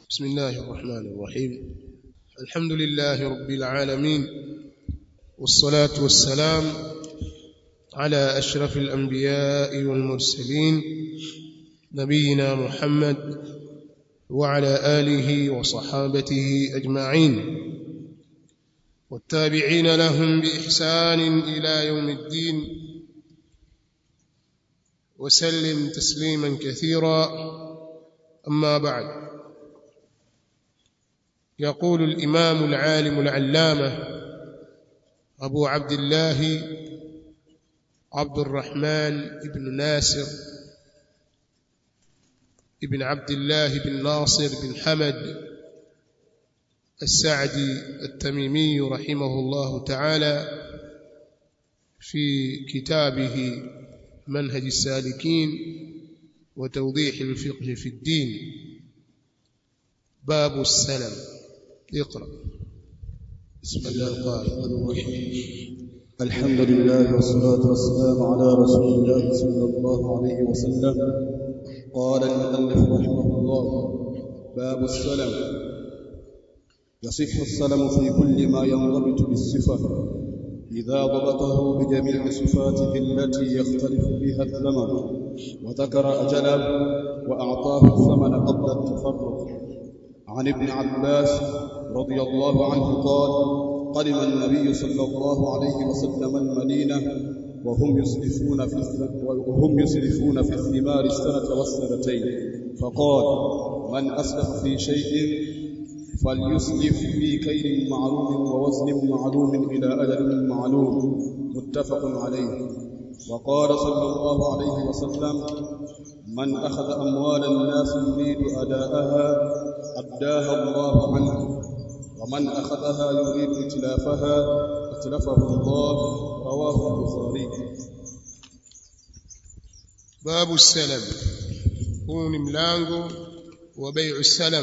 بسم الله الرحمن الرحيم الحمد لله رب العالمين والصلاة والسلام على أشرف الأنبياء والمرسلين نبينا محمد وعلى آله وصحابته أجمعين والتابعين لهم بإحسان إلى يوم الدين وسلم تسليما كثيرا أما بعد يقول الإمام العالم العلامة أبو عبد الله عبد الرحمن بن ناصر ابن عبد الله بن ناصر بن حمد السعدي التميمي رحمه الله تعالى في كتابه منهج السالكين وتوضيح الفقه في الدين باب السلم اقرأ بسم الله الرحمن الرحيم الحمد لله والصلاة والسلام على رسول الله صلى الله عليه وسلم قال المؤلف رحمه الله باب السلم يصح السلم في كل ما ينضبط بالصفة إذا ضبطه بجميع صفاته التي يختلف بها الثمن وذكر أجلا وأعطاه الثمن قبل التفرق عن ابن عباس رضي الله عنه قال قدم النبي صلى الله عليه وسلم المدينة وهم يسرفون في وهم يسرفون في الثمار السنة والسنتين فقال من أسلف في شيء فليسلف في كيل معلوم ووزن معلوم إلى أجل معلوم متفق عليه وقال صلى الله عليه وسلم من أخذ أموال الناس يريد أداءها أداها الله عنه ومن أخذها يريد إتلافها أتلفه الله رواه البخاري باب السلم huu ni mlango wa bai'u salam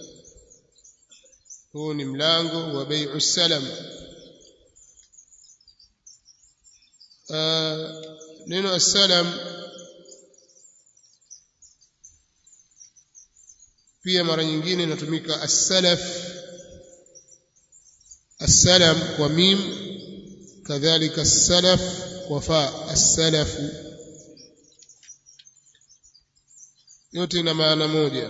huu ni mlango wa bai'u salam neno as-salam pia mara nyingine inatumika as-salaf as-salam kwa mim kadhalika as-salaf kwa fa as-salaf yote ina maana moja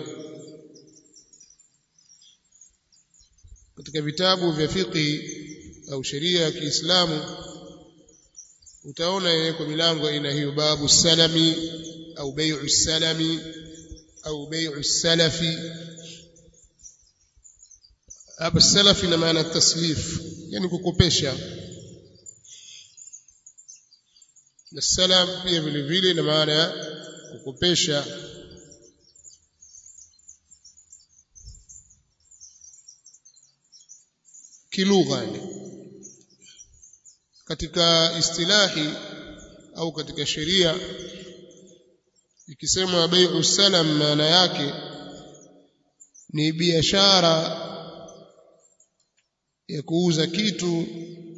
katika vitabu vya fiqh au sheria ya Kiislamu utaona inawekwa milango aina hiyo babu salami au bai'u salami au bai'u salafi hapa salafi ina maana taslif yani kukopesha na salam pia vile vile ina maana ya kukopesha kilugha katika istilahi au katika sheria ikisema bai'u salam maana yake ni biashara ya kuuza kitu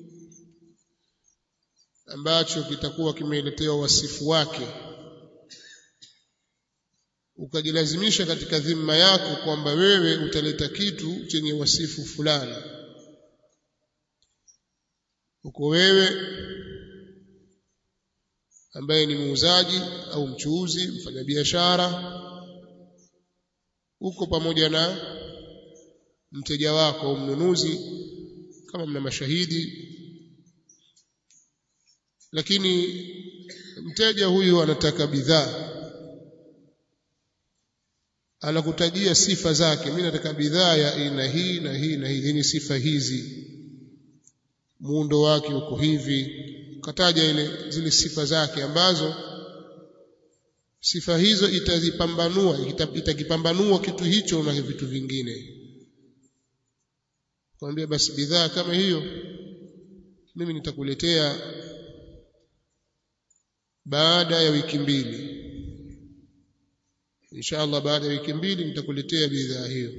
ambacho kitakuwa kimeletewa wasifu wake ukajilazimisha katika dhima yako kwamba wewe utaleta kitu chenye wasifu fulani uko wewe ambaye ni muuzaji au mchuuzi mfanyabiashara uko pamoja na mteja wako au mnunuzi kama mna mashahidi lakini mteja huyu anataka bidhaa anakutajia sifa zake mimi nataka bidhaa ya aina hii na hii na hii ni sifa hizi muundo wake uko hivi kataja ile zile sifa zake ambazo sifa hizo itazipambanua itakipambanua kitu hicho na vitu vingine kwambia basi bidhaa kama hiyo mimi nitakuletea baada ya wiki mbili inshallah baada ya wiki mbili nitakuletea bidhaa hiyo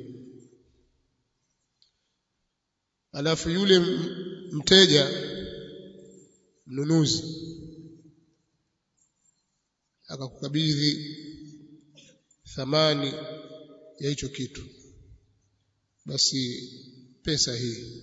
alafu yule mteja mnunuzi akakukabidhi thamani ya hicho kitu basi pesa hii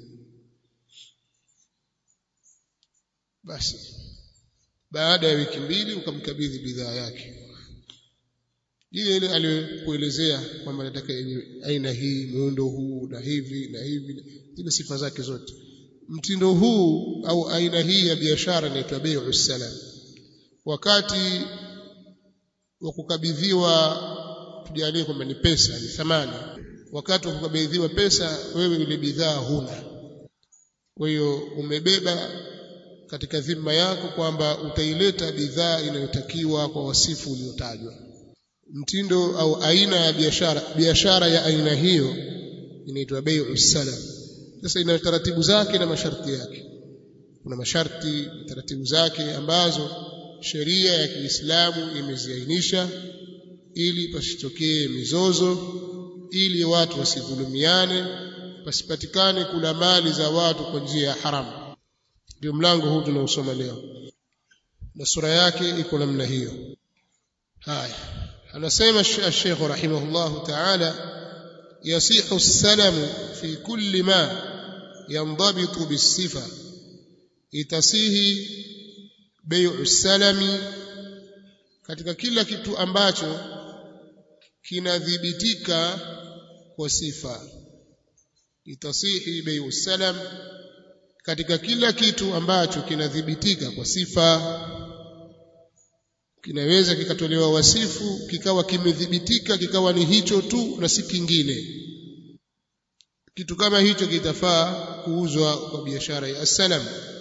basi baada ya wiki mbili ukamkabidhi bidhaa yake ile ile aliyokuelezea kwamba nataka yenye aina hii muundo huu na hivi na hivi zile sifa zake zote mtindo huu au aina hii ya biashara inaitwa bai'u salam wakati wa kukabidhiwa tujalie kwamba ni pesa ni thamani wakati wa kukabidhiwa pesa wewe ile bidhaa huna kwa hiyo umebeba katika dhima yako kwamba utaileta bidhaa inayotakiwa kwa wasifu uliotajwa mtindo au aina ya biashara biashara ya aina hiyo inaitwa bai'u salam sasa ina taratibu zake na masharti yake kuna masharti taratibu zake ambazo sheria ya Kiislamu imeziainisha ili pasitokee mizozo ili watu wasidhulumiane pasipatikane kula mali za watu kwa njia ya haramu ndio mlango huu tunaosoma leo na sura yake iko namna hiyo haya anasema Sheikh rahimahullah ta'ala yasihu salamu fi kulli ma yandabitu bisifa itasihi bai'u salami katika kila kitu ambacho kinadhibitika kwa sifa itasihi bai'u salam katika kila kitu ambacho kinadhibitika kwa sifa kinaweza kikatolewa wasifu kikawa kimedhibitika kikawa ni hicho tu na si kingine kitu kama hicho kitafaa kuuzwa kwa biashara ya salam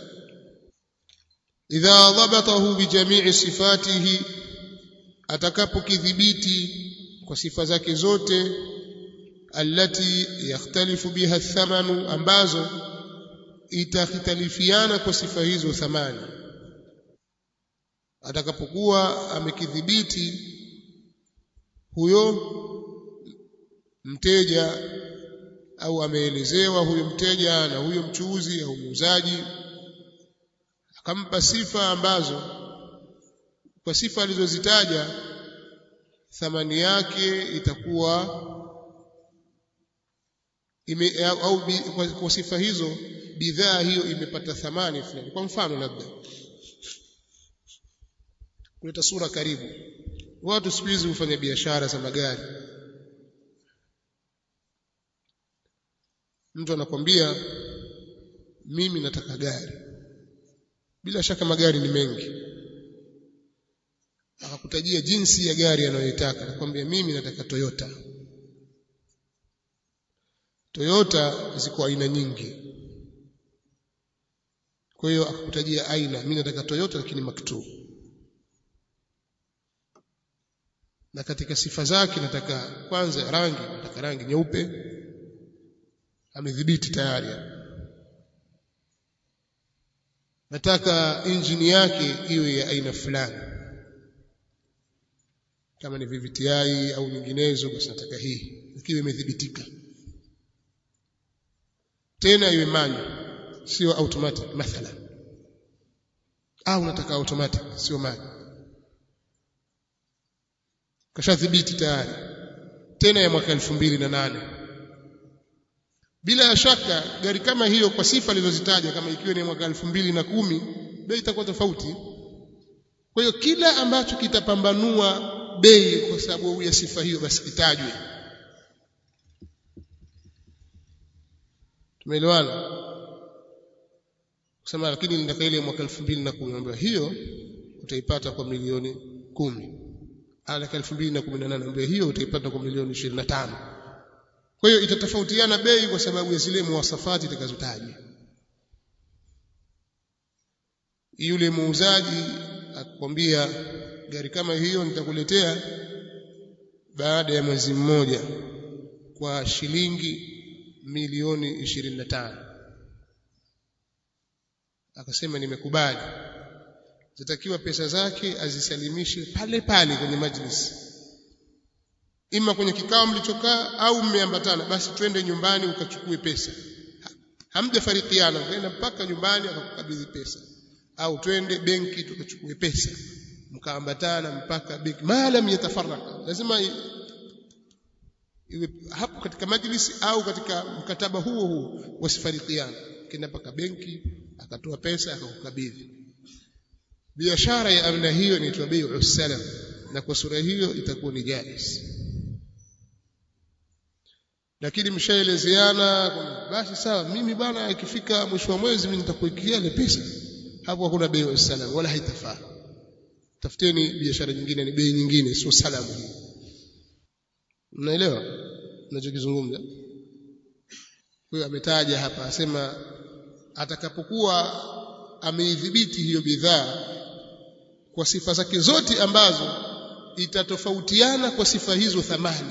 idha dhabatahu bijamii sifatihi atakapokidhibiti kwa sifa zake zote allati yakhtalifu biha thamanu ambazo itakhitalifiana kwa sifa hizo thamani atakapokuwa amekidhibiti huyo mteja au ameelezewa huyo mteja na huyo mchuuzi au muuzaji akampa sifa ambazo kwa sifa alizozitaja thamani yake itakuwa ime, au kwa, kwa sifa hizo bidhaa hiyo imepata thamani fulani kwa mfano labda kuleta sura karibu watu siku hizi hufanya biashara za magari mtu anakwambia mimi nataka gari bila shaka magari ni mengi akakutajia jinsi ya gari anayoitaka anakwambia mimi nataka Toyota Toyota ziko aina nyingi kwa hiyo akakutajia aina mimi nataka Toyota lakini maktuu na katika sifa zake nataka kwanza rangi nataka rangi nyeupe amedhibiti tayari nataka injini yake iwe ya aina fulani kama ni VVTi au nyinginezo basi nataka hii ikiwa imedhibitika tena iwe manual sio automatic mathalan au nataka automatic sio manual kashadhibiti tayari tena ya mwaka elfu mbili na nane bila ya shaka gari kama hiyo kwa sifa alizozitaja kama ikiwa ni mwaka elfu mbili na kumi bei itakuwa tofauti kwa hiyo kila ambacho kitapambanua bei kwa sababu ya sifa hiyo basi kitajwe tumeelewana kusema lakini nataka ile mwaka elfu mbili na kumi ambayo hiyo utaipata kwa milioni kumi alaka 2018 ambayo hiyo utaipata kwa milioni 25 kwa hiyo itatofautiana bei kwa sababu ya zile muwasafati itakazotajwa yule muuzaji akwambia gari kama hiyo nitakuletea baada ya mwezi mmoja kwa shilingi milioni 25 akasema nimekubali zitakiwa pesa zake azisalimishe pale pale kwenye majlis ima kwenye kikao mlichokaa au mmeambatana basi twende nyumbani ukachukue pesa hamjafarikiana ukaenda mpaka nyumbani akakukabidhi pesa au twende benki tukachukue pesa mkaambatana mpaka benki maalam yatafaraka lazima iwe hapo katika majlisi au katika mkataba huo huo wasifarikiana kenda mpaka benki akatoa pesa akakukabidhi biashara ya aina hiyo inaitwa bai'u salam na kwa sura hiyo itakuwa ni jaiz lakini mshaelezeana basi sawa mimi bwana ikifika mwisho wa mwezi mimi nitakuikia ile pesa hapo hakuna bai'u salam wala haitafaa tafuteni biashara nyingine ni bei nyingine sio salamu hii mnaelewa ninachokizungumza huyo ametaja hapa asema atakapokuwa ameidhibiti hiyo bidhaa kwa sifa zake zote ambazo itatofautiana kwa sifa hizo thamani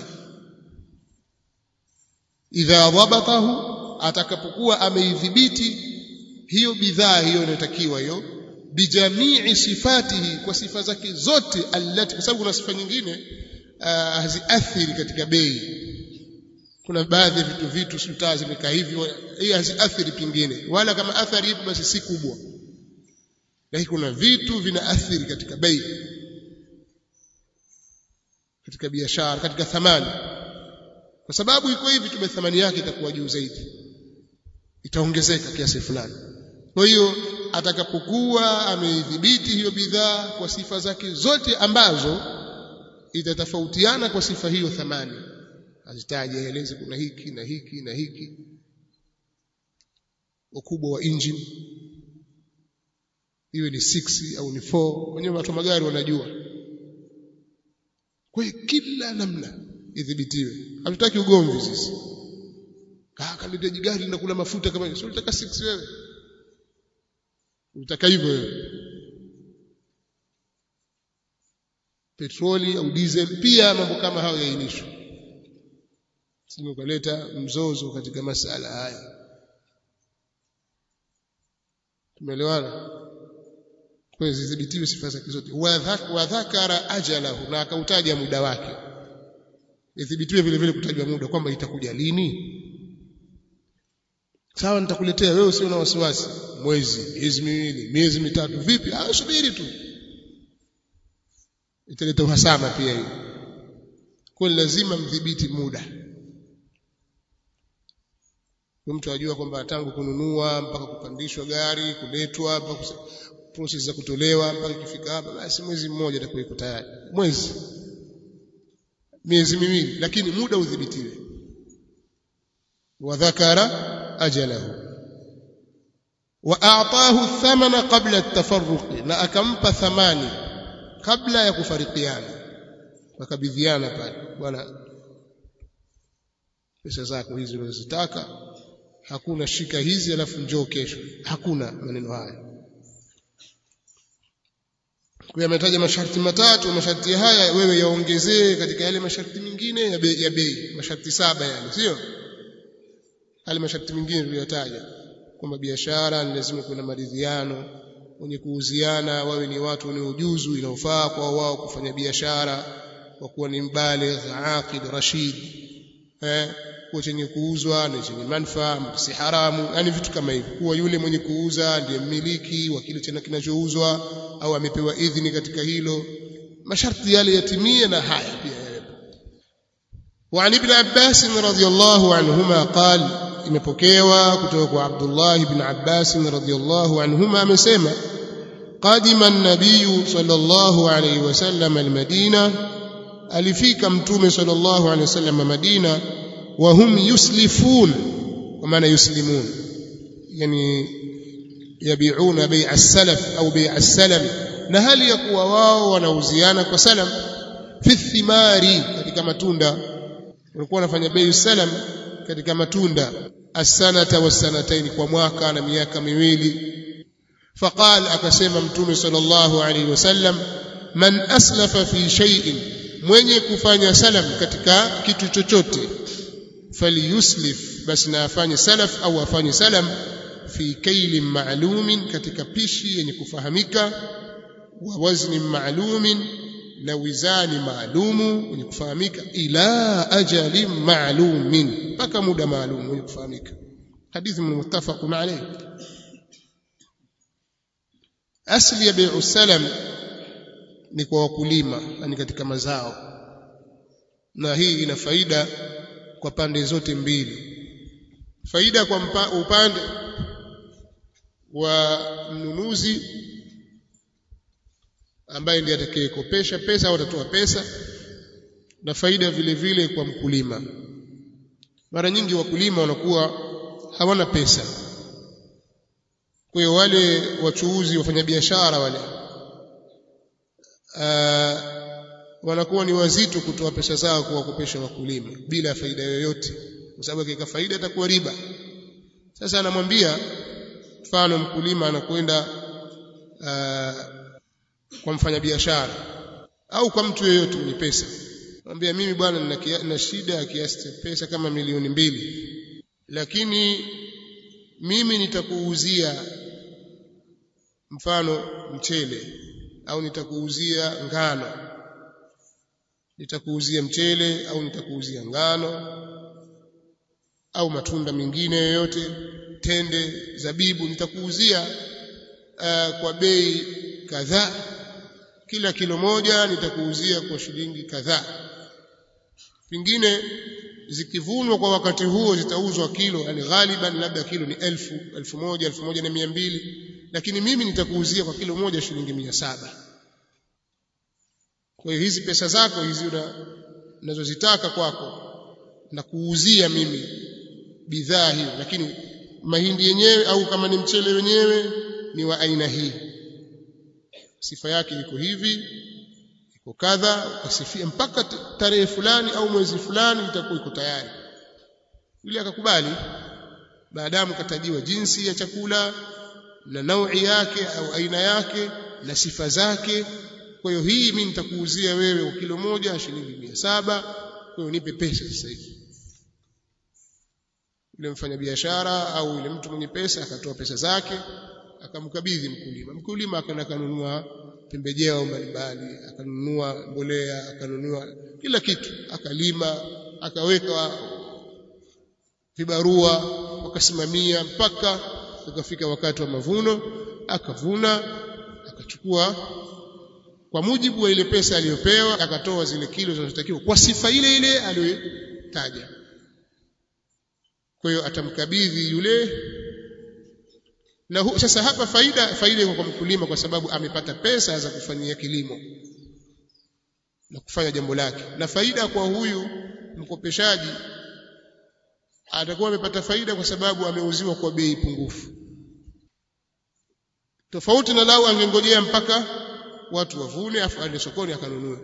idha dhabatahu atakapokuwa ameidhibiti hiyo bidhaa hiyo inayotakiwa hiyo bijamii sifatihi kwa sifa zake zote allati kwa sababu kuna sifa nyingine uh, haziathiri katika bei kuna baadhi ya vitu vitu sultaa zimekaa hivi hii haziathiri pingine wala kama athari ipo basi si kubwa lakini kuna vitu vinaathiri katika bei katika biashara katika thamani kwa sababu iko hivi tume thamani yake itakuwa juu zaidi itaongezeka kiasi fulani kwa hiyo atakapokuwa ameidhibiti hiyo bidhaa kwa sifa zake zote ambazo itatofautiana kwa sifa hiyo thamani azitaje aeleze kuna hiki na hiki na hiki ukubwa wa engine iwe ni 6 au ni 4 wenyewe watu magari wanajua kwa hiyo kila namna idhibitiwe hatutaki ugomvi sisi ah kalitaji gari linakula mafuta kama sio unataka 6 wewe unataka hivyo wewe petroli au diesel pia mambo kama hayo yainishwe sio ukaleta mzozo katika masala haya tumeelewana kwa hiyo zidhibitiwe sifa zake zote wa dhakara ajalahu na akautaja muda wake idhibitiwe vile vile kutajwa muda kwamba itakuja lini sawa nitakuletea wewe usio na wasiwasi mwezi miezi miwili miezi mitatu vipi ah subiri tu italeta uhasama pia hiyo kwa lazima mdhibiti muda mtu ajua kwamba tangu kununua mpaka kupandishwa gari kuletwa mpaka process za kutolewa mpaka ikifika hapa basi mwezi mmoja atakuwa iko tayari mwezi miezi miwili lakini muda udhibitiwe wa dhakara ajalahu wa a'tahu thamana qabla at-tafarruq na akampa thamani kabla ya kufarikiana wakabidhiana pale bwana pesa zako hizi unazotaka hakuna shika hizi alafu njoo kesho hakuna maneno haya kwa ametaja masharti matatu masharti haya wewe yaongezee katika yale masharti mengine ya bei ya bei masharti saba yale sio yale masharti mengine tuliyotaja kwamba biashara ni lazima kuwe na maridhiano wenye kuuziana wawe ni watu wenye ujuzu inaofaa kwa wao kufanya biashara kwa kuwa ni mbaligh aqid rashid eh kuwa chenye kuuzwa na chenye manufaa si haramu yani vitu kama hivi kuwa yule mwenye kuuza ndiye mmiliki wa kile chena kinachouzwa au amepewa idhini katika hilo masharti yale yatimie na haya pia yawepo وعن ابن عباس رضي الله عنهما قال imepokewa kutoka kwa Abdullah ibn Abbas radhiyallahu anhuma amesema qadima an-nabiy sallallahu alayhi wasallam al-Madina alifika mtume sallallahu alayhi wasallam Madina wa hum yuslifun kwa maana yuslimun yani yabiuna bai'a as-salaf au bai'a as-salam na hali ya kuwa wao wanauziana kwa salam fi thimari katika matunda walikuwa wanafanya bei salam katika matunda as-sanata was-sanatayn kwa mwaka na miaka miwili faqal akasema mtume sallallahu alaihi wasallam man aslafa fi shay'in mwenye kufanya salam katika kitu chochote falyuslif basi na afanye salaf au afanye salam fi kailin ma'lumin katika pishi yenye kufahamika wa wazni ma'lumin na wizani maalumu wenye kufahamika ila ajalin maalumin mpaka muda maalum wenye kufahamika hadithi muttafaqun alayh asli ya bai'u salam ni kwa wakulima yani katika mazao na hii ina faida kwa pande zote mbili faida kwa mpa, upande wa mnunuzi ambaye ndiye atakayekopesha pesa au atatoa pesa na faida vile vile kwa mkulima mara nyingi wakulima wanakuwa hawana pesa kwa hiyo wale wachuuzi wafanyabiashara wale uh, wanakuwa ni wazito kutoa pesa zao kuwakopesha wakulima bila faida yoyote kwa sababu akiweka faida itakuwa riba sasa anamwambia mfano mkulima anakwenda uh, kwa mfanyabiashara au kwa mtu yeyote mwenye pesa mwambia mimi bwana nina, nina shida ya kiasi cha pesa kama milioni mbili lakini mimi nitakuuzia mfano mchele au nitakuuzia ngano nitakuuzia mchele au nitakuuzia ngano au matunda mengine yoyote tende zabibu nitakuuzia uh, kwa bei kadhaa kila kilo moja nitakuuzia kwa shilingi kadhaa pengine zikivunwa kwa wakati huo zitauzwa kilo yani ghaliban labda kilo ni elfu elfu moja elfu moja na mia mbili lakini mimi nitakuuzia kwa kilo moja shilingi mia saba kwa hiyo hizi pesa zako hizi unazozitaka kwako na kuuzia mimi bidhaa hiyo lakini mahindi yenyewe au kama ni mchele wenyewe ni wa aina hii sifa yake iko hivi iko kadha ukasifia mpaka tarehe fulani au mwezi fulani itakuwa iko tayari yule akakubali baadamu katajiwa jinsi ya chakula na naui yake au aina yake na sifa zake kwa hiyo hii mimi nitakuuzia wewe kilo moja shilingi mia saba kwa hiyo nipe pesa sasa hivi yule mfanyabiashara au yule mtu mwenye pesa akatoa pesa zake akamkabidhi mkulima mkulima akaenda kanunua pembejeo mbalimbali akanunua mbolea akanunua kila kitu akalima akaweka vibarua wakasimamia mpaka ukafika wakati wa mavuno akavuna akachukua kwa mujibu wa ile pesa aliyopewa akatoa zile kilo zinazotakiwa kwa sifa ile ile aliyotaja kwa hiyo atamkabidhi yule na hu, sasa hapa faida faida iko kwa mkulima kwa sababu amepata pesa za kufanyia kilimo na kufanya jambo lake na faida kwa huyu mkopeshaji atakuwa amepata faida kwa sababu ameuziwa kwa bei pungufu tofauti na lau angengojea mpaka watu wavune afu aende sokoni akanunue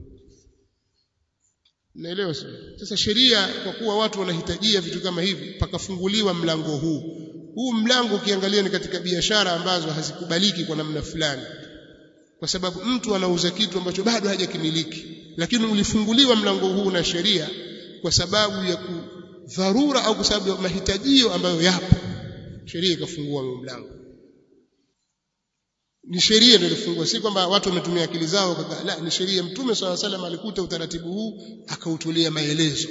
naelewa sio sasa sheria kwa kuwa watu wanahitajia vitu kama hivi pakafunguliwa mlango huu huu mlango ukiangalia ni katika biashara ambazo hazikubaliki kwa namna fulani kwa sababu mtu anauza kitu ambacho bado hajakimiliki lakini ulifunguliwa mlango huu na sheria kwa sababu ya dharura au kwa sababu ya mahitajio ambayo yapo sheria ikafungua mlango ni sheria ndio ilifungua si kwamba watu wametumia akili zao kaka la ni sheria mtume swalla salam alikuta utaratibu huu akautolea maelezo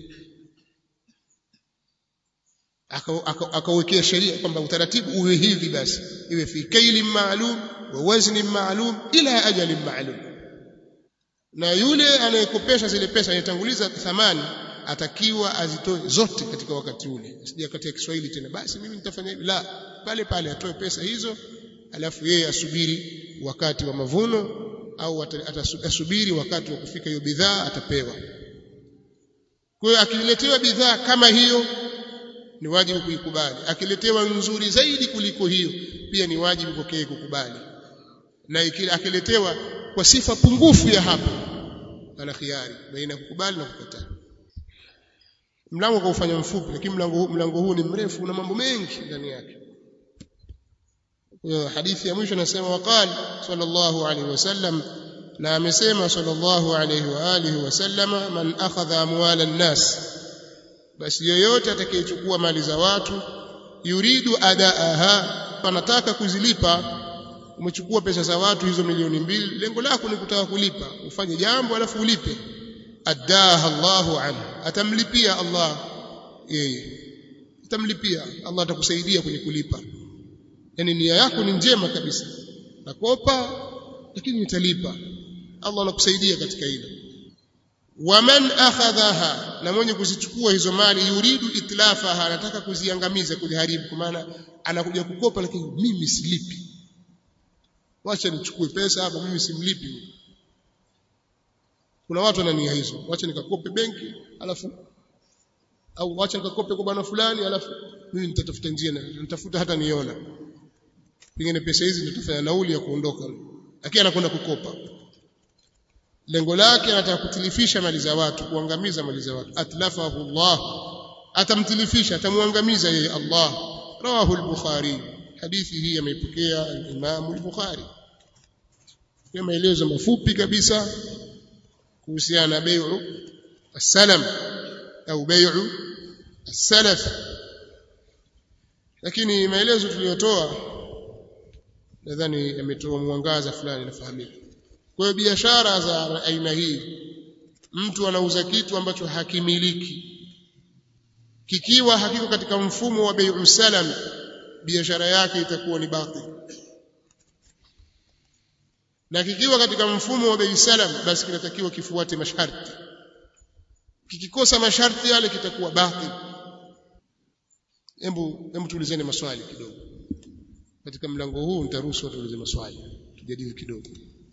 akawekea sheria kwamba utaratibu uwe hivi basi iwe fi kaili maalum wa wazni maalum ila ajali maalum na yule anayekopesha zile pesa anayetanguliza thamani atakiwa azitoe zote katika wakati ule sija katika Kiswahili tena basi mimi nitafanya hivi la pale pale atoe pesa hizo alafu yeye asubiri wakati wa mavuno au atasubiri wakati wa kufika hiyo bidhaa atapewa kwa hiyo akiletewa bidhaa kama hiyo ni wajibu kuikubali akiletewa nzuri zaidi kuliko hiyo pia ni wajibu kwake kukubali na akiletewa kwa sifa pungufu ya hapo ana khiari baina ya kukubali na kukataa mlango kaufanya mfupi lakini mlango huu mlango huu ni mrefu una mambo mengi ndani yake hadithi ya mwisho anasema waqal sallallahu alaihi wasallam na amesema sallallahu alaihi wa alihi wasallam man akhadha amwala an-nas basi yoyote atakayechukua mali za watu yuridu adaaha panataka kuzilipa umechukua pesa za watu hizo milioni mbili lengo lako ni kutaka kulipa ufanye jambo alafu ulipe addaha Allahu anhu atamlipia Allah yeye atamlipia Allah atakusaidia kwenye kulipa yani nia yako ni njema kabisa nakopa lakini nitalipa Allah anakusaidia katika hilo waman akhadhaha na mwenye kuzichukua hizo mali yuridu itlafaha anataka kuziangamiza kuziharibu kwa maana anakuja kukopa lakini mimi silipi wacha nichukue pesa hapa mimi simlipi kuna watu wana nia hizo wacha nikakope benki alafu au wacha nikakope kwa bwana fulani alafu mimi nitatafuta njia na nitafuta hata niona pengine pesa hizi nitafanya nauli ya kuondoka lakini anakwenda kukopa lengo lake anataka kutilifisha mali za watu kuangamiza mali za watu atlafahu Allah atamtilifisha atamwangamiza yeye Allah rawahu al-bukhari hadithi hii ameipokea al-imam al-bukhari kwa maelezo mafupi kabisa kuhusiana na bai'u as-salam au bai'u as-salaf lakini maelezo tuliyotoa nadhani yametoa mwangaza fulani nafahamika kwa hiyo biashara za aina hii mtu anauza kitu ambacho hakimiliki kikiwa hakiko katika mfumo wa bai'u salam biashara yake itakuwa ni batil na kikiwa katika mfumo wa bei salam basi kinatakiwa kifuate masharti kikikosa masharti yale kitakuwa batil hebu hebu tuulizeni maswali kidogo katika mlango huu nitaruhusu watu waulize maswali tujadili kidogo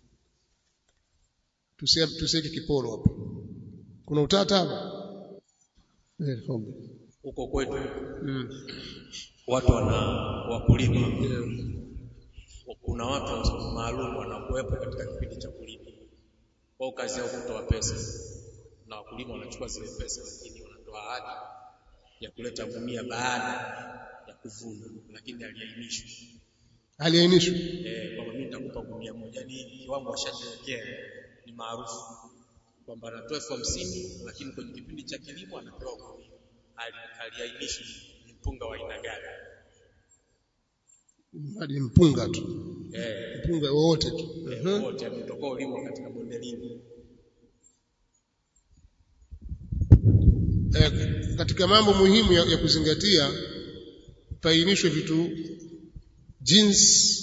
tusiweke kiporo hapa kuna utata hapa eh huko kwetu mm. watu wana wakulima yeah. kuna watu maalum wanakuwepo katika kipindi cha kulima kwa kazi yao kutoa pesa na wakulima wanachukua zile pesa lakini wanatoa ahadi ya kuleta gunia baada ya kuvuna lakini haliainishwi aliainishwa eh kwamba mimi nitakupa gunia moja ni kiwango washajiwekea ni maarufu kwamba anatoa elfu hamsini lakini kwenye kipindi cha kilimo anapewa gunia haliainishwi ni mpunga wa aina gani hadi mpunga tu eh mpunga wowote tu eh, wote ametoka ulimwa katika bonde lini eh, katika mambo muhimu ya, ya kuzingatia painishwe vitu jinsi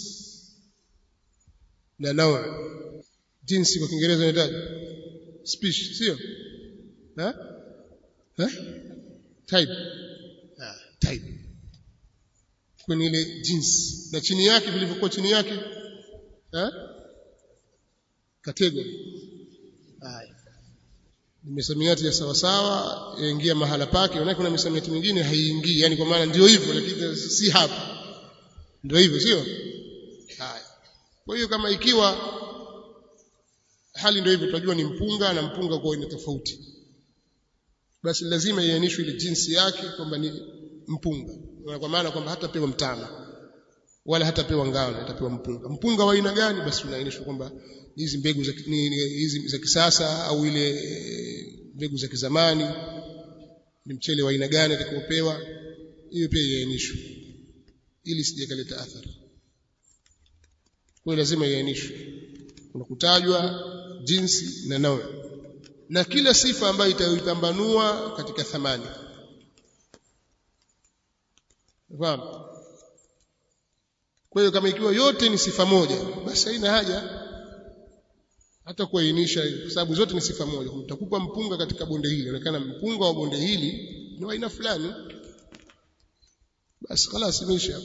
na nawa jinsi kwa Kiingereza inaitaje species sio eh eh type ah type kwenye ile jinsi na chini yake vilivyokuwa chini yake eh category haya ni misamiati ya sawa sawa yaingia mahala pake na kuna misamiati mingine haiingii yani kwa maana ndio hivyo lakini si hapa ndio hivyo sio haya kwa hiyo kama ikiwa hali ndio hivyo tunajua ni mpunga na mpunga kwa ina tofauti basi lazima iainishwe ile jinsi yake kwamba ni mpunga kwa maana kwamba hatapewa mtama wala hatapewa ngano atapewa mpunga mpunga wa aina gani basi unaainishwa kwamba hizi mbegu za hizi za kisasa au ile mbegu za kizamani ni mchele wa aina gani atakaopewa hiyo pia iainishwe ili sije kaleta athari kwa lazima iainishwe kuna kutajwa jinsi na nawe na kila sifa ambayo itaipambanua katika thamani Fahamu? Kwa hiyo kama ikiwa yote ni sifa moja, basi haina haja hata kuainisha kwa sababu zote ni sifa moja. Utakupa mpunga katika bonde hili, inaonekana mpunga wa bonde hili ni wa aina fulani. Basi خلاص imeisha.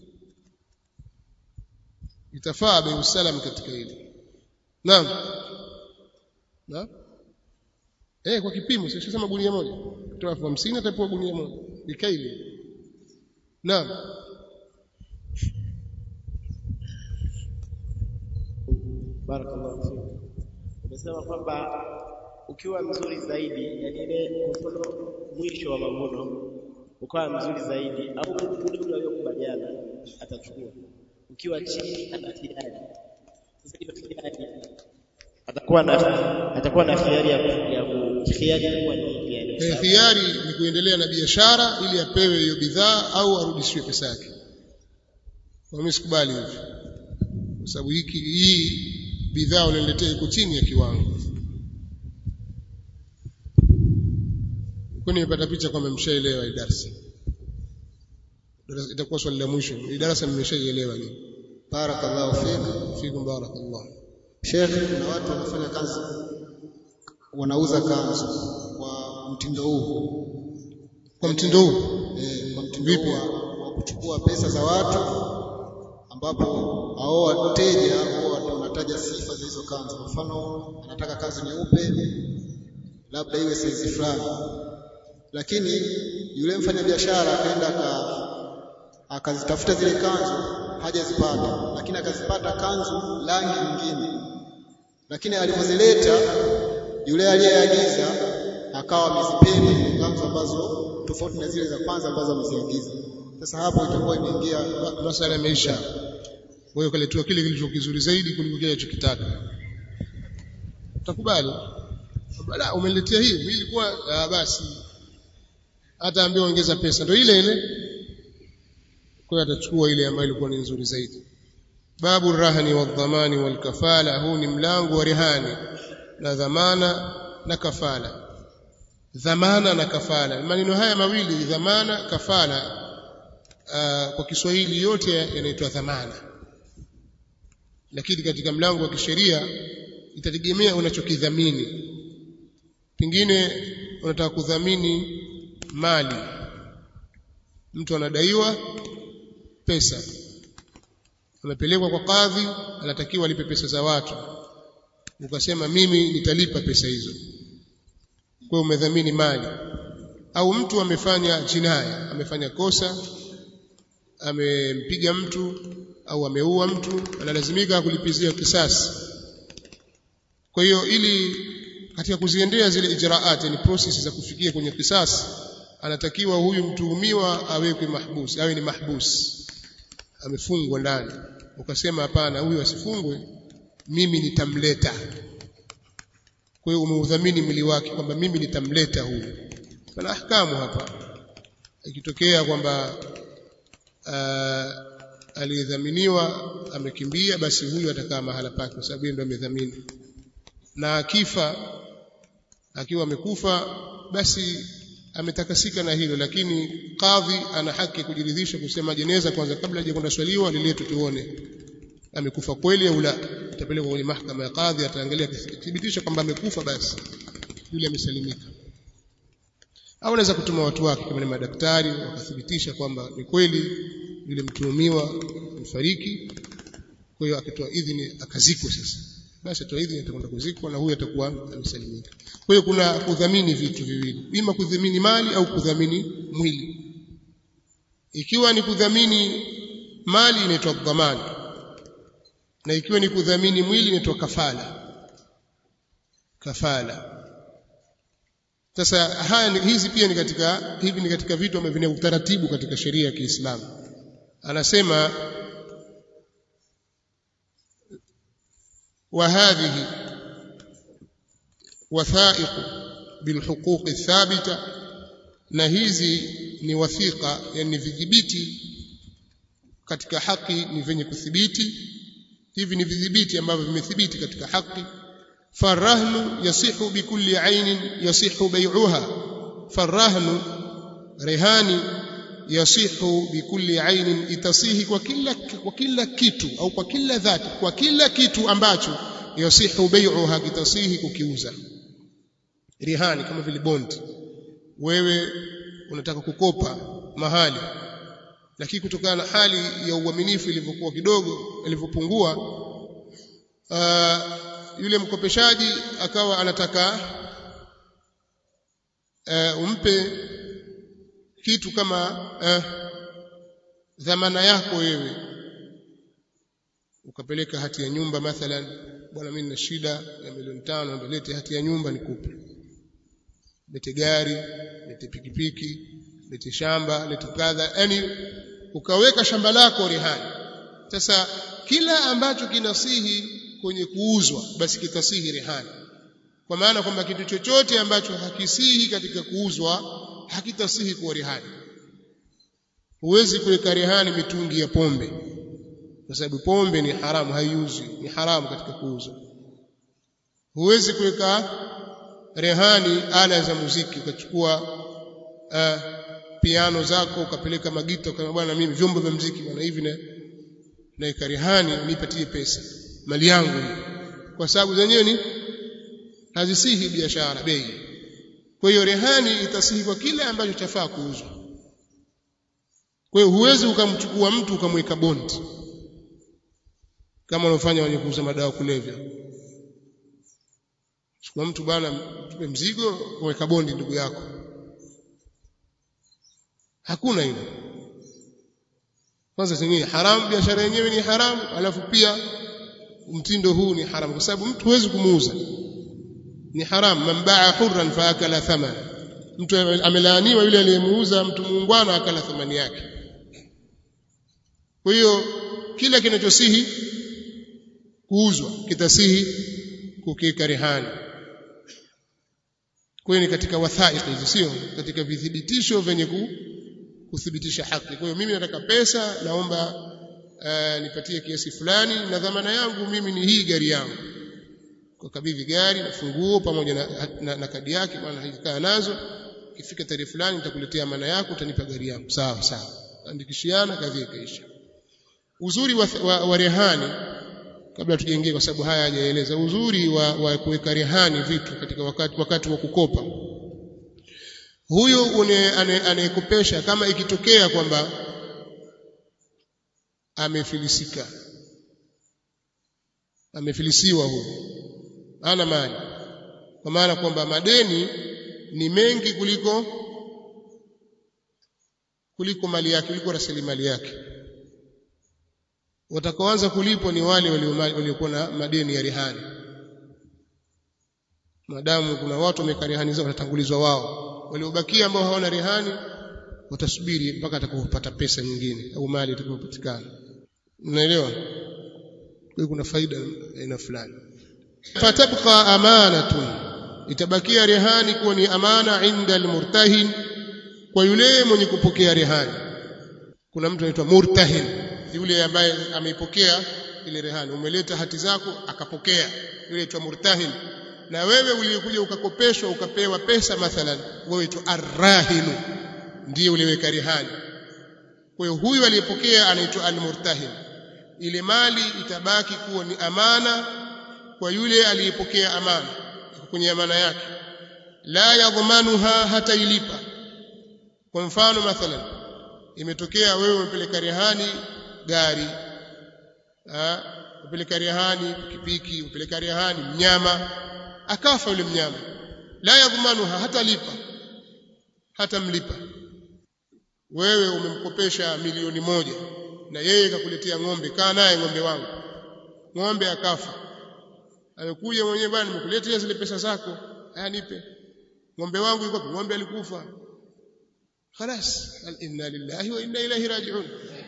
Itafaa bei usalam katika hili. Naam. Naam. Eh, kwa kipimo sio sema gunia moja. Kutoa elfu hamsini atapewa gunia moja. Bikaili. Naam. Barakallahu fik. Umesema kwamba ukiwa mzuri zaidi, yani ile kwa mfano mwisho wa mavuno ukawa mzuri zaidi au ule ule aliyokubaliana atachukua. Ukiwa chini ana hiari. Sasa hiyo hiari atakuwa na atakuwa na hiari ya ya khiari itakuwa ni ipi yani? Eh, khiari ni kuendelea na biashara ili apewe hiyo bidhaa au arudishiwe pesa yake. Kwa mimi sikubali hivyo. Kwa sababu hiki hii bidhaa unaniletea iko chini ya kiwango. Kwani nimepata picha kwamba mshaelewa hii darasa. Darasa itakuwa swali la mwisho. Hii darasa mmeshaielewa ni. barakallahu fik Fikum barakallah. Sheikh kuna watu wanafanya kazi wanauza kanzu kwa mtindo huu kwa mtindo huu eh, kwa mtindo Vipi? huu wa, wa kuchukua pesa za watu ambapo hao wateja huwa ndio wanataja sifa za hizo kanzu. Kwa mfano, anataka kanzu nyeupe, labda iwe saizi fulani, lakini yule mfanyabiashara akaenda aka akazitafuta zile kanzu hajazipata, lakini akazipata kanzu rangi nyingine, lakini alivyozileta yule aliyeagiza akawa amezipenda zile kanzu ambazo tofauti na zile za kwanza ambazo ameziagiza. Sasa hapo itakuwa imeingia masala yameisha kwa hiyo kaletua kile kilicho kizuri zaidi kuliko kile alichokitaka utakubali bala umeniletea hii mimi ilikuwa ah, basi hata ambiwa ongeza pesa ndio ile ile kwa hiyo atachukua ile ambayo ilikuwa ni nzuri zaidi babu rahani wa dhamani wal kafala huu ni mlango wa rehani na dhamana na kafala dhamana na kafala maneno haya mawili dhamana kafala uh, kwa Kiswahili yote yanaitwa dhamana lakini katika mlango wa kisheria itategemea unachokidhamini pengine unataka kudhamini mali mtu anadaiwa pesa amepelekwa kwa kadhi anatakiwa alipe pesa za watu ukasema mimi nitalipa pesa hizo kwa hiyo umedhamini mali au mtu amefanya jinaya amefanya kosa amempiga mtu au ameua mtu analazimika kulipizia kisasi kwa hiyo ili katika kuziendea zile ijraat ni process za kufikia kwenye kisasi anatakiwa huyu mtuhumiwa awekwe mahbus awe ni mahbus amefungwa ndani ukasema hapana huyu asifungwe mimi nitamleta kwa hiyo umeudhamini mwili wake kwamba mimi nitamleta huyu pana ahkamu hapa ikitokea kwamba uh, aliyedhaminiwa amekimbia basi huyu atakaa mahala pake kwa sababu yeye ndo amedhamini na akifa akiwa amekufa basi ametakasika na hilo lakini kadhi ana haki ya kujiridhisha kusema jeneza kwanza kabla hajakwenda swaliwa liletwe tuone amekufa kweli au la itapelekwa kwenye mahakama ya kadhi ataangalia kithibitisha kwamba amekufa basi yule amesalimika au anaweza kutuma watu wake kama ni madaktari wakathibitisha kwamba ni kweli yule mtuhumiwa mfariki kwa hiyo akitoa idhini akazikwe sasa basi atoa idhini atakwenda kuzikwa na huyu atakuwa amesalimika kwa hiyo kuna kudhamini vitu viwili ima kudhamini mali au kudhamini mwili ikiwa ni kudhamini mali inaitwa dhamani na ikiwa ni kudhamini mwili inaitwa kafala kafala sasa haya ni, hizi pia ni katika hivi ni katika vitu ambavyo vina utaratibu katika sheria ya Kiislamu anasema وهذه وثائق بالحقوق الثابتة na hizi ni wathiqa yani vidhibiti katika haki ni venye kuthibiti hivi ni vidhibiti ambavyo vimethibiti katika haki farahnu yasihu bikulli ainin yasihu bai'uha farahnu rehani yasihu bikulli ainin itasihi kwa kila kwa kila kitu au kwa kila dhati kwa kila kitu ambacho yasihu bai'uha kitasihi kukiuza rehani kama vile bondi wewe unataka kukopa mahali lakini kutokana na hali ya uaminifu ilivyokuwa kidogo ilivyopungua uh, yule mkopeshaji akawa anataka uh, umpe kitu kama uh, dhamana yako wewe ukapeleka hati ya nyumba mathalan bwana mimi nina shida ya milioni tano ndio lete hati ya nyumba nikupe lete gari lete pikipiki lete shamba lete kadha yani ukaweka shamba lako rehani sasa kila ambacho kinasihi kwenye kuuzwa basi kitasihi rehani kwa maana kwamba kitu chochote ambacho hakisihi katika kuuzwa hakitasihi kuwa rehani huwezi kuweka rehani mitungi ya pombe kwa sababu pombe ni haramu haiuzwi ni haramu katika kuuzwa huwezi kuweka rehani ala za muziki ukachukua uh, piano zako ukapeleka magita ukasema bwana mimi vyombo vya muziki bwana hivi na na rehani nipatie pesa mali yangu kwa sababu zenyewe ni hazisihi biashara bei kwa hiyo rehani itasihi kwa kile ambacho chafaa kuuzwa kwa hiyo huwezi ukamchukua mtu ukamweka bondi kama wanaofanya wenye kuuza madawa kulevya chukua mtu bwana tupe mzigo weka bondi ndugu yako hakuna hilo kwanza zenyewe haramu biashara yenyewe ni haramu alafu pia mtindo huu ni haramu kwa sababu mtu huwezi kumuuza ni haramu man baa hurran fa akala thamana mtu amelaaniwa yule aliyemuuza mtu muungwana akala thamani yake kwa hiyo kila kinachosihi kuuzwa kitasihi kukiweka rehani kwa hiyo ni katika wathaiki hizi sio katika vithibitisho vyenye kuthibitisha haki kwa hiyo mimi nataka pesa naomba uh, nipatie kiasi fulani na dhamana yangu mimi ni hii gari yangu kwa kabidhi gari na funguo pamoja na, na, na kadi yake maana haikaa nazo ikifika tarehe fulani nitakuletea amana yako utanipa gari yangu sawa sawa andikishiana kazi ikaisha uzuri wa, wa, wa rehani kabla tujaingia kwa sababu haya hajaeleza uzuri wa, wa kuweka rehani vitu katika wakati, wakati wa kukopa huyu anayekopesha kama ikitokea kwamba amefilisika amefilisiwa huyu hana mali kwa maana kwamba madeni ni mengi kuliko kuliko mali yake kuliko rasilimali yake watakaoanza kulipwa ni wale waliokuwa na madeni ya rehani madamu kuna watu wameka rehani zao watatangulizwa wao waliobakia ambao hawana rehani watasubiri mpaka atakapopata pesa nyingine au mali itakayopatikana unaelewa kwa kuna faida aina fulani fatabqa amanatun itabakia rehani kuwa ni amana inda almurtahin kwa yule mwenye kupokea rehani kuna mtu anaitwa murtahin yule ambaye ameipokea ile rehani umeleta hati zako akapokea yule aitwa murtahin na wewe uliyekuja ukakopeshwa ukapewa pesa mathalan wewe tu arrahinu ndiye uliweka rehani kwa hiyo huyu aliyepokea anaitwa almurtahin ile mali itabaki kuwa ni amana kwa yule aliyepokea amana kwenye amana yake la yadhmanuha hata ilipa kwa mfano mathalan imetokea wewe umepeleka rehani gari upeleka rehani pikipiki upeleka rehani mnyama akafa yule mnyama la yadhmanuha hata lipa hata mlipa wewe umemkopesha milioni moja na yeye kakuletea ng'ombe kaa naye ng'ombe wangu ng'ombe akafa amekuja mwenyewe bwana nimekuletea zile pesa zako haya nipe ng'ombe wangu yuko ng'ombe alikufa خلاص inna lillahi wa inna ilayhi raji'un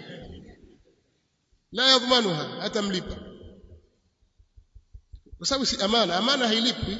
la yadhmanuha hata mlipa kwa sababu si amana amana hailipwi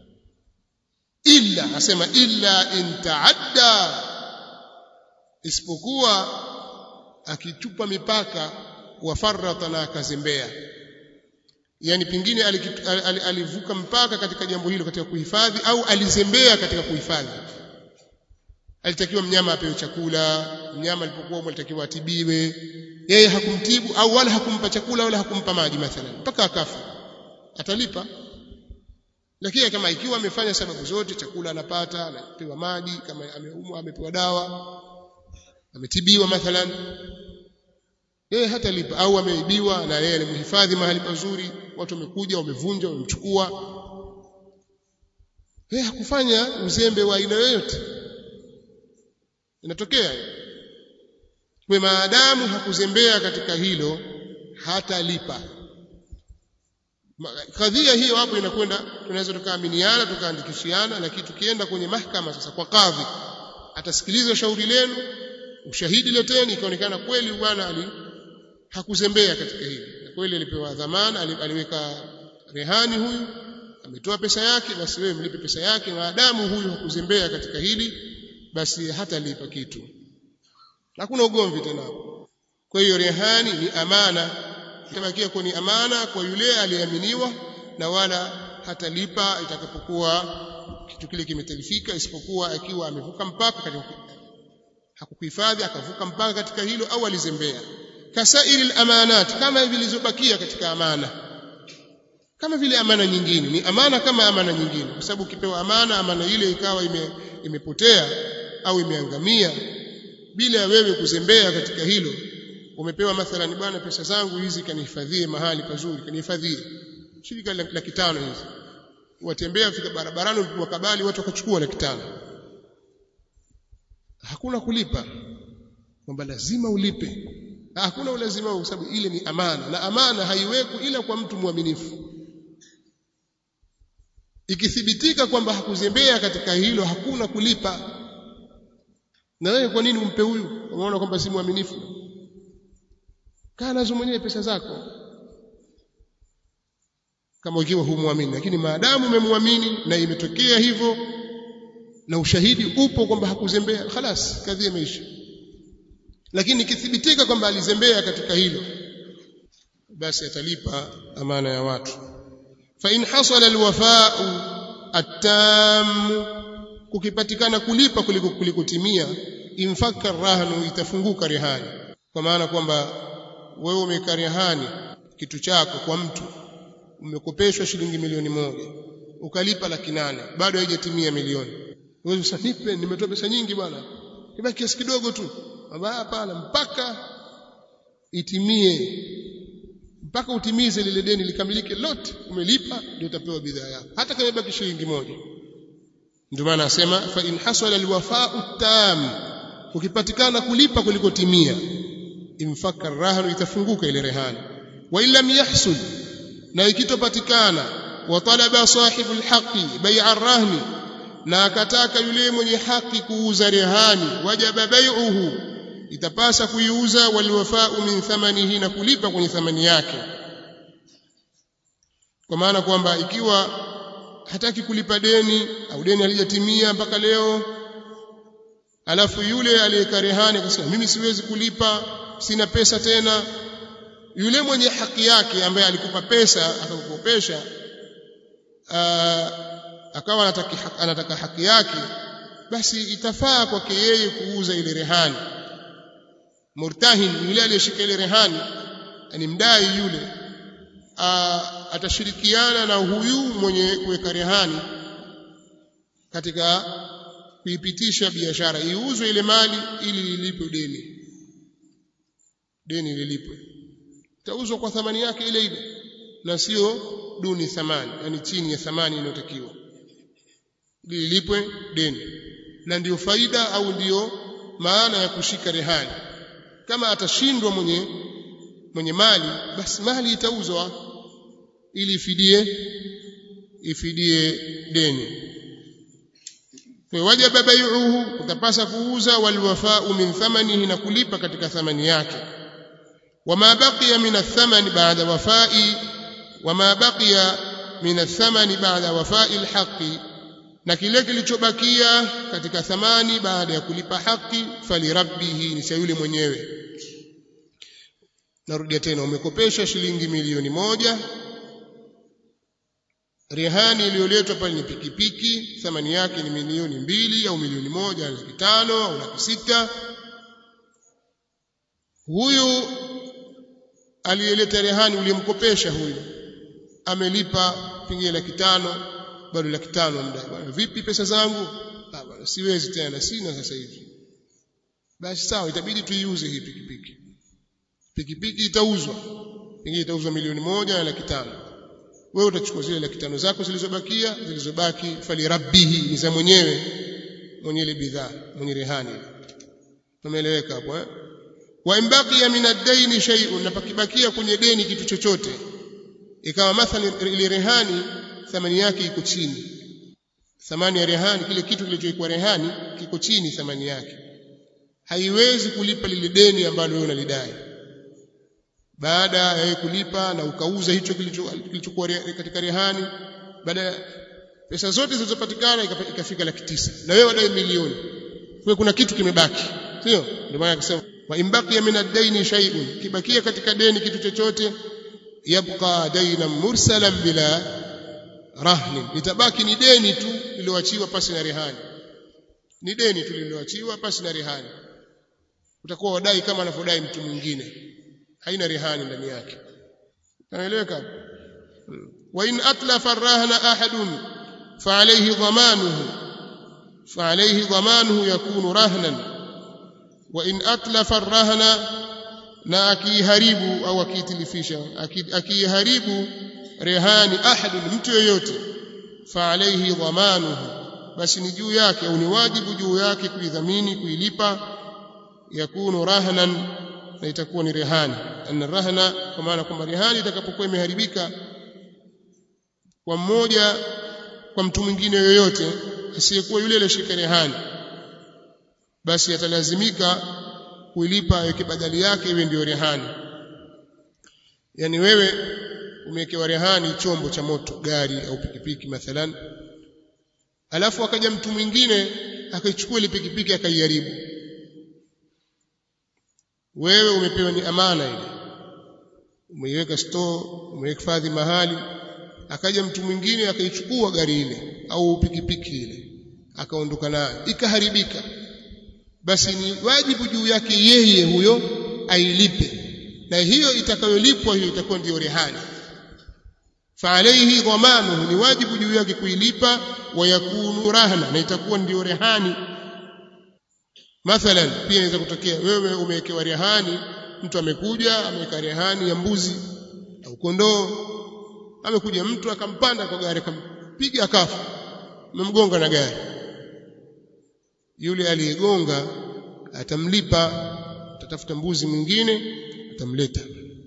illa asema illa in taadda isipokuwa akichupa mipaka wa farrata na akazembea yani pingine alivuka mpaka katika jambo hilo katika kuhifadhi au alizembea katika kuhifadhi alitakiwa mnyama apewe chakula mnyama alipokuwa alitakiwa atibiwe yeye hakumtibu au wala hakumpa chakula wala hakumpa maji mathalan mpaka akafa atalipa lakini kama ikiwa amefanya sababu zote chakula anapata anapewa maji kama ameumwa amepewa dawa ametibiwa mathalan yeye hatalipa au ameibiwa na yeye alimhifadhi mahali pazuri watu wamekuja wamevunja wamemchukua yeye hakufanya uzembe wa aina yoyote inatokea kwa maadamu hakuzembea katika hilo hatalipa kadhia hiyo hapo inakwenda tunaweza tukaaminiana tukaandikishiana lakini tukienda kwenye mahakama sasa kwa kadhi atasikiliza shauri lenu ushahidi leteni ikaonekana kweli bwana ali hakuzembea katika hili kweli alipewa dhamana aliweka rehani huyu ametoa pesa yake basi wewe mlipe pesa yake maadamu huyu hakuzembea katika hili basi hatalipa kitu hakuna ugomvi tena kwa hiyo rehani ni amana itabakia kuwa ni amana kwa yule aliyeaminiwa na wala hatalipa itakapokuwa kitu kile kimetalifika isipokuwa akiwa amevuka mpaka katika hakukuhifadhi akavuka mpaka katika hilo au alizembea kasairi amanat kama zilizobakia katika amana kama vile amana nyingine ni amana kama amana nyingine kwa sababu ukipewa amana amana ile ikawa ime, imepotea au imeangamia bila ya wewe kuzembea katika hilo umepewa mathalan bwana pesa zangu hizi kanihifadhie mahali pazuri kanihifadhie shirika laki tano hizi watembea fika barabarani wakabali watu wakachukua laki tano hakuna kulipa kwamba lazima ulipe hakuna ulazima kwa sababu ile ni amana na amana haiwekwi ila kwa mtu mwaminifu ikithibitika kwamba hakuzembea katika hilo hakuna kulipa na wewe kwa nini umpe huyu unaona kwamba si mwaminifu kaa nazo mwenyewe pesa zako kama ukiwa humwamini lakini maadamu umemwamini na imetokea hivyo na ushahidi upo kwamba hakuzembea khalas kadhi imeisha lakini ikithibitika kwamba alizembea katika hilo basi atalipa amana ya watu fa in hasala alwafa'u attam kukipatikana kulipa kuliko kulikutimia infaka rahnu itafunguka rehani kwa maana kwamba wewe umeka rehani kitu chako kwa mtu umekopeshwa shilingi milioni moja ukalipa laki nane bado haijatimia milioni wewe usanipe nimetoa pesa nyingi bwana kibaki kiasi kidogo tu baba hapana mpaka itimie mpaka utimize lile deni likamilike lote umelipa ndio utapewa bidhaa yako hata kama ibaki shilingi moja ndio maana asema fa in hasala alwafa'u tam ukipatikana kulipa kulikotimia infaka rahanu itafunguka ile rehani wa illam yahsul na ikitopatikana wa talaba sahibu alhaqi bai'a rahni na akataka yule mwenye haki kuuza rehani wajaba bai'uhu itapasa kuiuza waliwafau min thamanihi na kulipa kwenye thamani yake kwa maana kwamba ikiwa hataki kulipa deni au deni halijatimia mpaka leo alafu yule aliyeka rehani akasema mimi siwezi kulipa sina pesa tena yule mwenye haki yake ambaye alikupa pesa akakukopesha akawa anataka, anataka haki yake basi itafaa kwake yeye kuuza ile rehani murtahin yule aliyeshika ile rehani ni mdai yule a, atashirikiana na huyu mwenye kuweka rehani katika kuipitisha biashara iuzwe ile mali ili lilipwe deni deni lilipwe itauzwa kwa thamani yake ile ile na sio duni thamani yani chini ya thamani inayotakiwa lilipwe deni na ndiyo faida au ndiyo maana ya kushika rehani kama atashindwa mwenye mwenye mali basi mali itauzwa ili ifidie ifidie deni wajaba bai'uhu utapasa kuuza walwafa'u min thamanihi na kulipa katika thamani yake wama baqiya min athamani ba'da wafa'i wama baqiya min athamani ba'da wafa'i alhaqi na kile kilichobakia katika thamani baada ya kulipa haki falirabbihi ni cha yule mwenyewe narudia tena umekopesha shilingi milioni moja rehani iliyoletwa pale ni pikipiki thamani yake ni milioni mbili au milioni moja laki tano au laki sita huyu aliyeleta rehani uliyemkopesha huyu amelipa pengine laki tano bado laki tano mdai bwana vipi pesa zangu ah bwana siwezi tena sina sasa hivi basi sawa itabidi tuiuze hii pikipiki pikipiki itauzwa pengine itauzwa milioni moja na laki tano wewe utachukua zile laki tano zako zilizobakia zilizobaki fali rabbihi ni za mwenyewe mwenye ile bidhaa mwenye rehani tumeeleweka hapo eh wa imbaqiya min ad-dayn shay'un na pakibakia kwenye deni kitu chochote ikawa mathalan ile rehani thamani yake iko chini thamani ya rehani kile kitu kilichokuwa rehani kiko chini thamani yake haiwezi kulipa lile deni ambalo wewe unalidai baada ya kulipa na ukauza hicho kilichokuwa katika rehani baada ya pesa zote zilizopatikana ikafika laki tisa na wewe wadai milioni kwa kuna kitu kimebaki sio ndio maana akasema wa imbaqiya min ad-dayn shay'un kibakia katika deni kitu chochote yabqa daynan mursalan bila rahnin litabaki ni deni tu lililoachiwa pasi na rehani ni deni tu lililoachiwa pasi na rehani utakuwa wadai kama anavyodai mtu mwingine haina rehani ndani yake naeleweka hmm. wa in atlafa arrahna ahadun fa alayhi dhamanuhu fa alayhi dhamanuhu yakunu rahnan wa in atlafa arrahna na akiharibu au akiitilifisha akiharibu rehani ahadun mtu yeyote fa alayhi dhamanuhu basi ni juu yake au ni wajibu juu yake kuidhamini kuilipa yakunu rahnan na itakuwa ni rehani anna rahna kwa maana kwamba rehani itakapokuwa imeharibika kwa mmoja kwa mtu mwingine yoyote asiyekuwa yule aliyeshika rehani basi atalazimika kuilipa aweke badali yake iwe ndio rehani yani wewe umewekewa rehani chombo cha moto gari au pikipiki mathalan alafu akaja mtu mwingine akaichukua ile pikipiki akaiharibu wewe umepewa ni amana ile umeiweka store umehifadhi mahali akaja mtu mwingine akaichukua gari ile au pikipiki ile akaondoka nayo ikaharibika basi ni wajibu juu yake yeye huyo ailipe na hiyo itakayolipwa hiyo itakuwa ndiyo rehani فعليه ضمانه ni wajibu juu yake kuilipa wa yakunu rahna na itakuwa ndio rehani mathalan pia inaweza kutokea wewe umewekewa rehani mtu amekuja ameweka rehani ya mbuzi au kondoo amekuja mtu akampanda kwa gari akampiga akafa umemgonga na gari yule aliyegonga atamlipa atatafuta mbuzi mwingine atamleta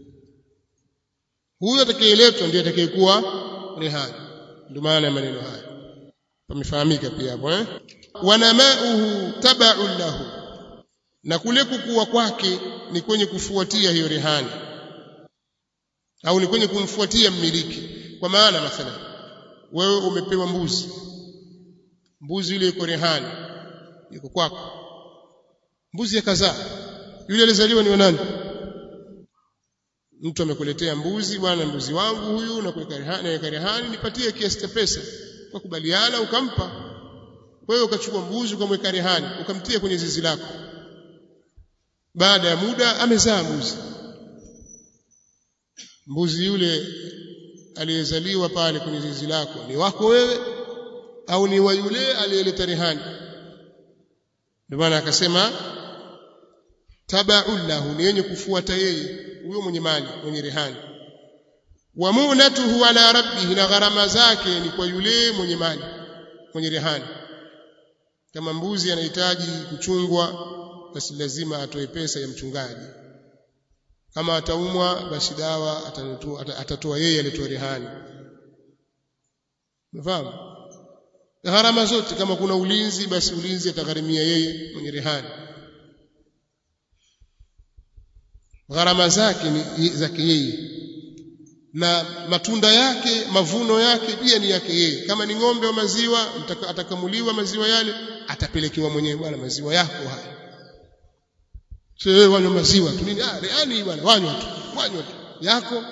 huyo atakayeletwa ndiye atakayekuwa rehani ndio maana ya maneno haya pamefahamika pia hapo eh wanamauhu tabaun lahu na kule kukua kwake ni kwenye kufuatia hiyo rehani au ni kwenye kumfuatia mmiliki kwa maana mathalan wewe umepewa mbuzi mbuzi yule yuko rehani yuko kwako mbuzi akazaa yule alizaliwa ni wa nani mtu amekuletea mbuzi bwana mbuzi wangu huyu na kuweka rehani na rehani nipatie kiasi cha pesa ukakubaliana ukampa wewe ukachukua mbuzi ukamweka rehani ukamtia kwenye zizi lako baada ya muda amezaa mbuzi mbuzi yule aliyezaliwa pale kwenye zizi lako ni wako wewe au ni wa yule aliyeleta rehani ndio maana akasema tabaun lahu ni yenye kufuata yeye huyo mwenye mali mwenye rehani wa munatuhu ala rabbih na gharama zake ni kwa yule mwenye mali mwenye rehani kama mbuzi anahitaji kuchungwa basi lazima atoe pesa ya mchungaji kama ataumwa basi dawa atatoa atatoa yeye alitoa rehani umefahamu gharama zote kama kuna ulinzi basi ulinzi atagharimia yeye mwenye rehani gharama zake ni zake yeye na matunda yake mavuno yake pia ni yake yeye kama ni ng'ombe wa maziwa atakamuliwa maziwa yale atapelekewa mwenyewe bwana maziwa yako haya sio wanywa maziwa tu nini ah yani bwana wanywa tu wanywa tu yako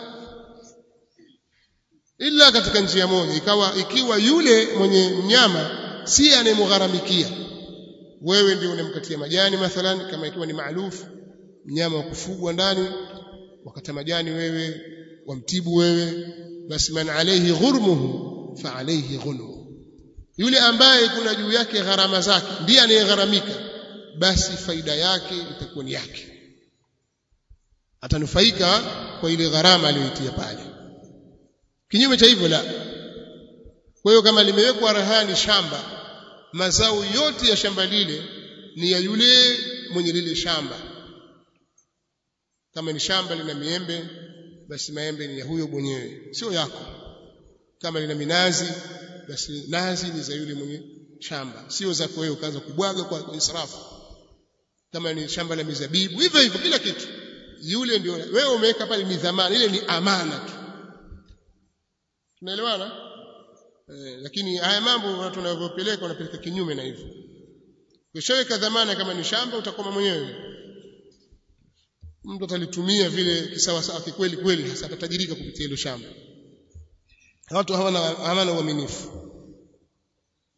ila katika njia moja ikawa ikiwa yule mwenye mnyama si anayemgharamikia wewe ndio unamkatia majani mathalan kama ikiwa ni maarufu mnyama wa kufugwa ndani wakata majani wewe wamtibu wewe basi man alayhi ghurmuhu fa alayhi ghunmu yule ambaye kuna juu yake gharama zake ndiye anayegharamika basi faida yake itakuwa ni yake atanufaika kwa ile gharama aliyoitia pale kinyume cha hivyo la kwa hiyo kama limewekwa rahani shamba mazao yote ya shamba lile ni ya yule mwenye lile shamba kama ni shamba lina miembe basi maembe ni ya huyo mwenyewe sio yako kama lina minazi basi nazi ni za yule mwenye shamba sio zako wewe ukaanza kubwaga kwa israfu kama ni shamba la mizabibu hivyo hivyo kila kitu yule ndio wewe umeweka pale ni dhamana ile ni amana tu tunaelewana eh, lakini haya mambo watu wanavyopeleka wanapeleka kinyume na hivyo ukishaweka dhamana kama ni shamba utakoma mwenyewe mtu atalitumia vile kisawa sawa kikweli kweli hasa atatajirika kupitia hilo shamba watu hawana hawana uaminifu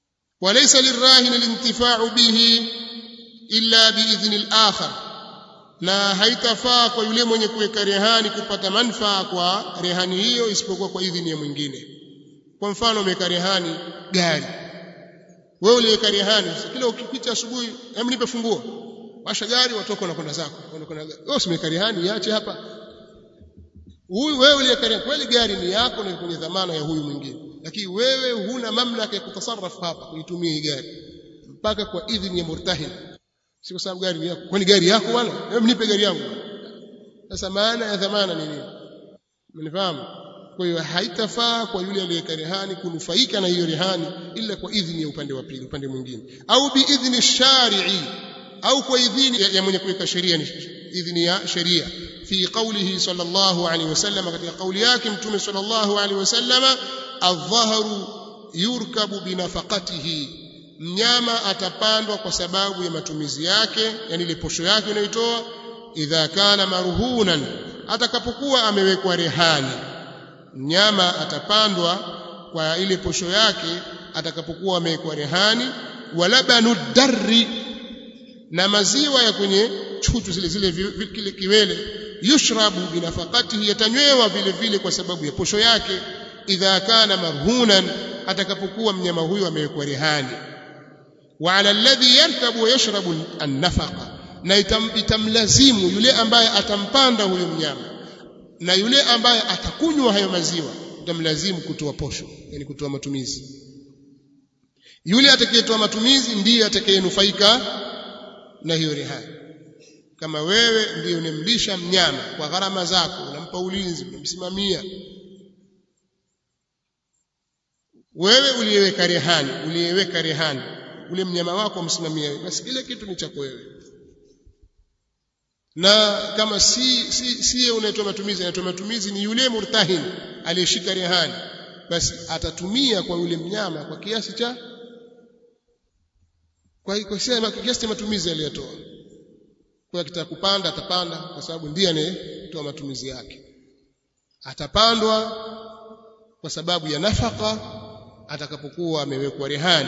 walaysa lirahin alintifa'u bihi illa biidhni al-akhar na haitafaa kwa yule mwenye kuweka rehani kupata manfaa kwa rehani hiyo isipokuwa kwa idhini ya mwingine kwa mfano umeweka rehani gari wewe uliweka rehani kila ukipita asubuhi hebu nipe funguo washa gari watoka unakwenda zako unakwenda wewe usimeweka rehani iache hapa huyu wewe uliweka rehani kweli gari ni yako na kwenye dhamana ya huyu mwingine lakini wewe huna mamlaka ya kutasarrafu hapa kuitumia hii gari mpaka kwa idhini ya murtahin si kwa sababu gari ni yako kwani gari yako bwana hebu nipe gari yangu sasa maana ya dhamana ni nini mnifahamu kwa hiyo haitafaa kwa yule aliyeweka rehani kunufaika na hiyo rehani ila kwa idhini ya upande wa pili upande mwingine au biidhni shari'i au kwa idhini ya, ya mwenye kuweka sheria ni idhini ya sheria fi qawlihi sallallahu alaihi wasallam katika kauli yake mtume sallallahu alaihi wasallam adh-dhahru yurkabu binafaqatihi mnyama atapandwa kwa sababu ya matumizi yake yani ile posho yake inayoitoa idha kana marhunan atakapokuwa amewekwa rehani mnyama atapandwa kwa ile posho yake atakapokuwa amewekwa rehani walabanu darri na maziwa ya kwenye chuchu zile zile kile kiwele yushrabu binafaqatihi yatanywewa vile vile kwa sababu ya posho yake idha kana marhunan atakapokuwa mnyama huyo amewekwa rehani wa ala alladhi yarkabu wa yashrabu an-nafaqa na itam, itamlazimu yule ambaye atampanda huyo mnyama na yule ambaye atakunywa hayo maziwa itamlazimu kutoa posho yani kutoa matumizi yule atakayetoa matumizi ndiye atakayenufaika na hiyo rehani kama wewe ndiye unemlisha mnyama kwa gharama zako unampa ulinzi unamsimamia wewe uliyeweka rehani uliyeweka rehani ule mnyama wako umsimamia wewe basi kile kitu ni chako wewe na kama si si si unatoa matumizi anatoa matumizi ni yule murtahin aliyeshika rehani basi atatumia kwa yule mnyama kwa kiasi cha kwa kwa kiasi cha matumizi aliyotoa kwa akitaka kupanda atapanda kwa sababu ndiye anayetoa matumizi yake atapandwa kwa sababu ya nafaka atakapokuwa amewekwa rehani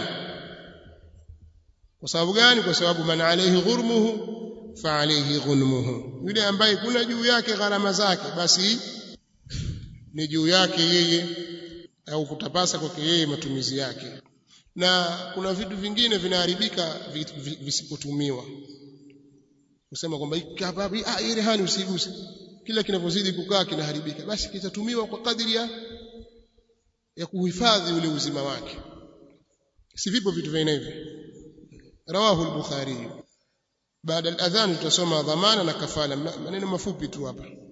kwa sababu gani kwa sababu man alayhi ghurmuhu fa alayhi ghunmuhu yule ambaye kuna juu yake gharama zake basi ni juu yake yeye au kutapasa kwake yeye matumizi yake na kuna vitu vingine vinaharibika visipotumiwa kusema kwamba ah hii rehani usiguse kila kinapozidi kukaa kinaharibika basi kitatumiwa kwa kadiri ya ya kuhifadhi ule uzima wake si vipo vitu vya aina hivi rawahu al-bukhari baada al-adhan tutasoma dhamana na kafala maneno mafupi tu hapa